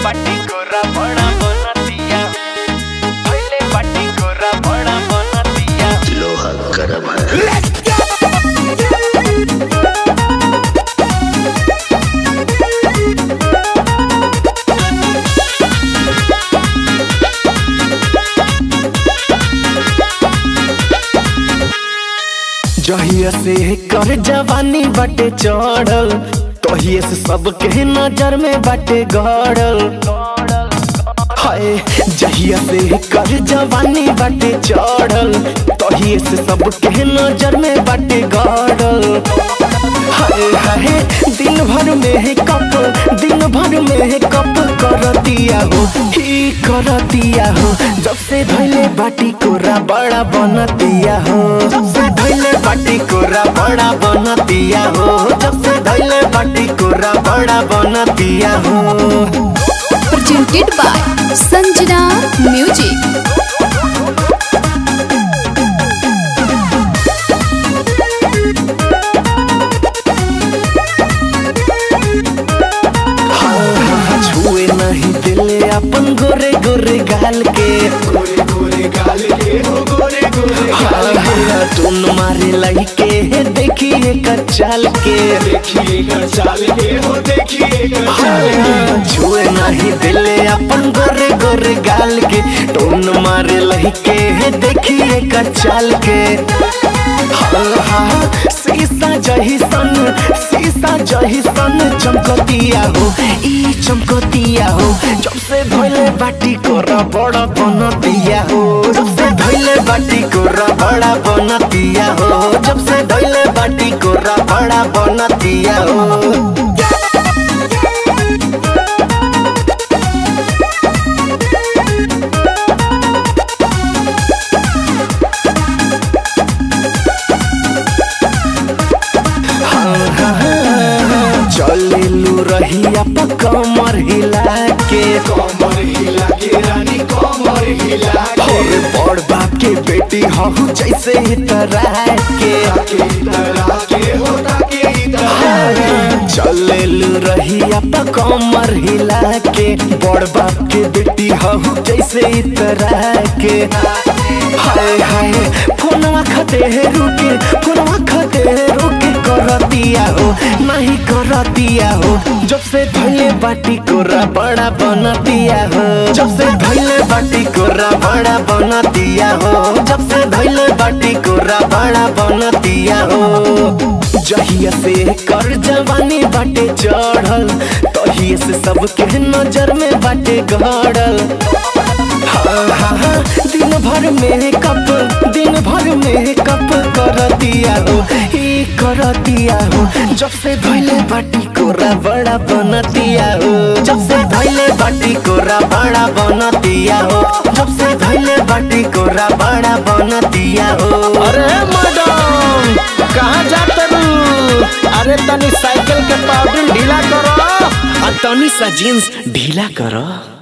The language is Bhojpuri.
बाटी कोरा बड़ा बनतिया पहले बाटी कोरा बड़ा बनतिया लोहा गर्म है जहिया से कर जवानी बाटे चढ़ल तहिए से सबके नजर में बाटे गड़ल हाय जहिया से कर जवानी बाटे चढ़ल तहिए से सबके नजर में बाटे गड़ल हाय हाय दिन भर में कप दिन भर में कप कर दिया हो ही कर दिया हो जब से धैले बाटी कोरा बड़ा बन दिया हो जब से धैले बाटी कोरा बड़ा बन दिया हो जब से धैले बाटी कोरा बड़ा बन दिया हो presented by Sanjana Music. छुए नहीं दिले अपन गोरे गोरे गाल के गोरे गोरे गाल के हो गोरे गोरे गाल के टून मारे लइके देखिए कचाल के देखिए कर चाल के हो देखिए कर चाल के छुए नहीं दिले अपन गोरे गोरे गाल के टून मारे लइके देखिए कचाल के हाँ, हाँ, शीशा जही सन शीशा जही सन चमकतिया हो ई चमकतिया हो जब से धोले बाटी कोरा बड़ा बनतिया हो जब से धोले बाटी कोरा बड़ा बनतिया हो जब से धोले बाटी कोरा बड़ा बनतिया हो चलेलू रहिया प कमर हिला के कमर हिला के रानी कमर हिला के और बड़ बाप के बेटी हूँ जैसे तरह के ताके इधर के हो ताके इधर चलेलू रहिया प कमर हिला के बड़ बाप के बेटी हूँ जैसे तरह के हाय हाय फोनवा खते है रुके फोनवा खते है रुके करतिया हो नहीं करतिया हो जब से धैले बाटी कोरा बड़ा बनतिया हो जब से धैले बाटी कोरा बड़ा बनतिया हो जब से धैले बाटी कोरा बड़ा बनतिया हो जहिया से कर जवानी बाटे चढ़ल तहिए से सबके नजर में बाटे गड़ल हाँ, हाँ, हाँ, दिन भर में कप दिन भर में कप कर दिया हो ही कर दिया हो जब से धैले बाटी कोरा बड़ा बन दिया हो जब से धैले बाटी कोरा बड़ा बन दिया हो जब से धैले बाटी कोरा बड़ा बन दिया हो अरे मैडम कहाँ जाते रू अरे तनी साइकिल के पाउडर ढीला करो आ तनी सा जींस ढीला करो